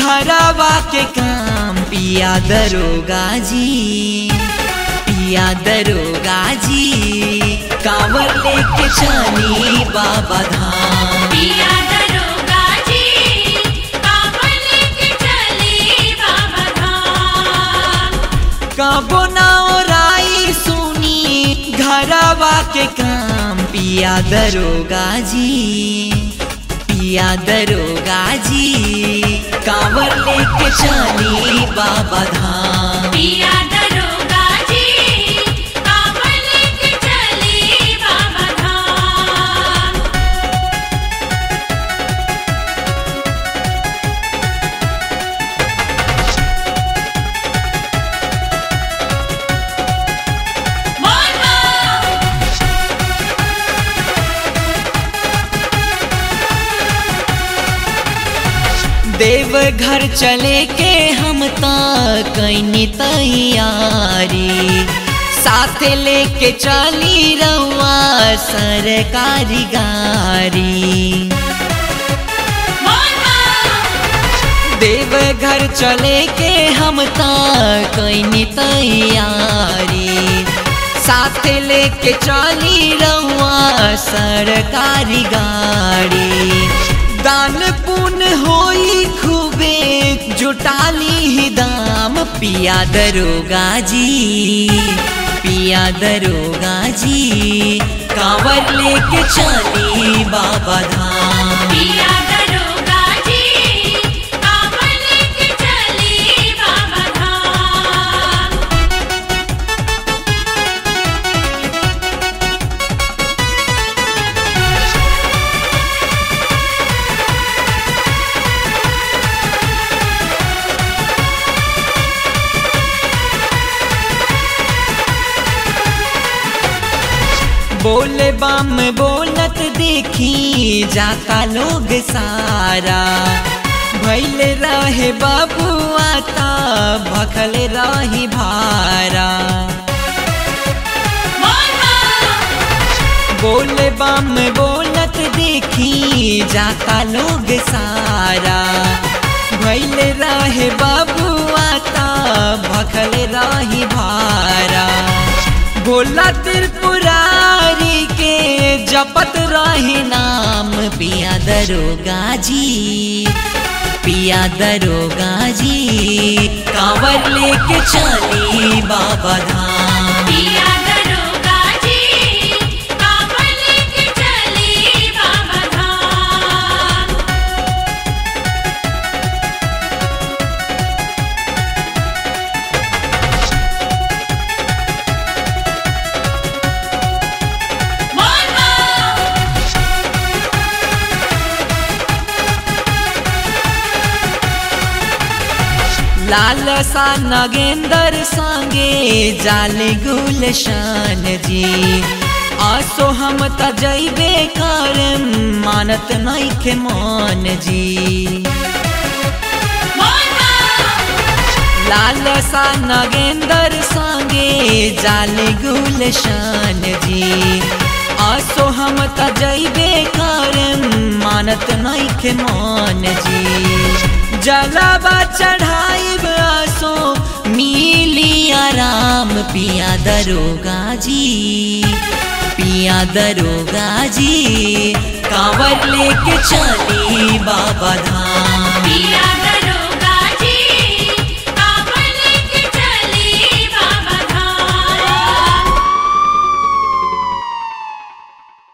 घरवा के काम पिया दरोगा जी पिया दरोगा जी कांवर लेके चली बाबा धाम पिया दरोगा जी कांवर लेके चली बाबा धाम कबो ना ओराई सुनी घरवा के काम पिया दरोगा जी पिया दरोगा जी कांवर लेके चली बाबा धाम पिया दरोगा जी कांवर लेके चली बाबा धाम बोल बम देव घर चले के हम कैनी तैयारी साथ लेके चली रउआ सरकारी गाड़ी बोल बम देव घर चले के हम कैनी तैयारी साथ लेके चली रउआ सरकारी गाड़ी दान पुण्य होई खूबे जुटाली ही दाम पिया दरोगा जी पिया दरोगा जी कांवर लेके चली बाबा धाम पिया दरोगा जी कांवर लेके चली बाबा धाम बोले बम बोलत देखी जाता लोग सारा भैल रहे बबुआ ता भखल रही भारा बोल बम बोले बम बोलत देखी जाता लोग सारा भैल रहे बबुआ ता भखल रही भारा भोला त्रिपुरारी के जपत रही नाम पिया दरोगा जी पिया दरोगा जी कांवर लेके चली बाबा धाम पिया दरोगा जी कांवर लेके चली बाबा धाम बोल बम लाल सा नगेंदर संगे जाले गुलशान जी आसो हम त जैबे करम मानत नइखे मान जी बोल बम लाल सा नगेंदर संगे जाले गुलशान जी आसो हम त जैबे करम मानत नइखे मान जी जलावा चढ़ाइब आसो मिली आराम पिया दरोगा जी पिया दरोगा जी कांवर लेके चली बाबा धाम